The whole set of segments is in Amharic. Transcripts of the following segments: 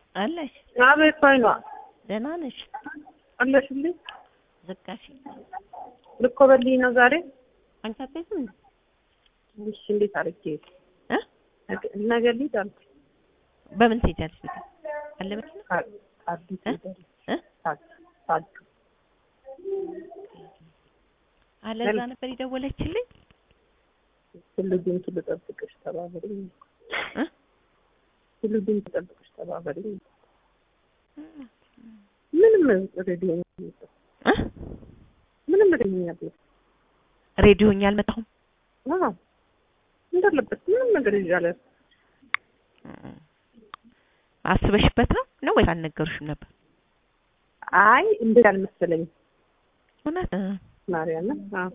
አለሽ? አቤት ባይኗ ደህና ነሽ? አለሽልኝ። ዘጋሽ? ልኮበልኝ ነው ዛሬ። አንቺ አትሄጂም እንዴ? እሺ እንዴት አድርጌ እ ነገ ልሂድ አልኩ። በምን ትሄጃለሽ? ቤት አለ መኪና ካ- አዲስ እ? ሄደል እ? ታዱ አለ እዛ ነበር የደወለችልኝ። ትልዱን ትልጠብቅሽ ተባበሪኝ። እ? ትልዱን ትጠብቅሽ ተባበሪኝ። ምንም ሬዲዮ እ? ምንም ሬዲዮ ሬዲዮኛ አልመጣሁም። አዎ እንዳለበት ምንም ነገር ይዣለ አስበሽበት ነው ነው ወይስ አልነገሩሽም ነበር? አይ እንደዛ አልመሰለኝ እውነት እ። ማርያም አዎ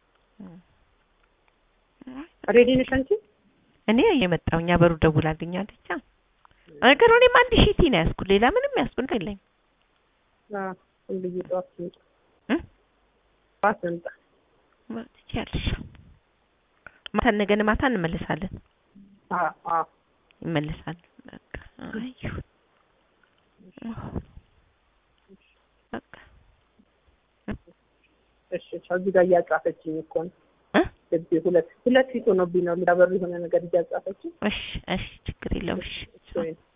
ሬዲ ነሽ አንቺ እኔ የመጣሁኛ በሩ ደውላ አገኛለች። አ ነገሩ እኔም አንድ ሺቲ ነው ያዝኩት። ሌላ ምንም ያዝኩት ነገር የለኝም። አዎ እንብዬ ጠዋት ስንት እ? ጠዋት ስንት ትችያለሽ። ማታ ነገን ማታ እንመለሳለን አዎ አዎ ይመለሳል። በቃ አይ ይሁን። በቃ እሺ እዚህ ጋር እያጻፈችኝ እኮ ነው እ? እዚህ ሁለት ሁለት ፊት ሆኖብኝ ነው ሊያበሩ የሆነ ነገር እያጻፈችኝ እሺ እሺ ችግር የለውም እሺ እሺ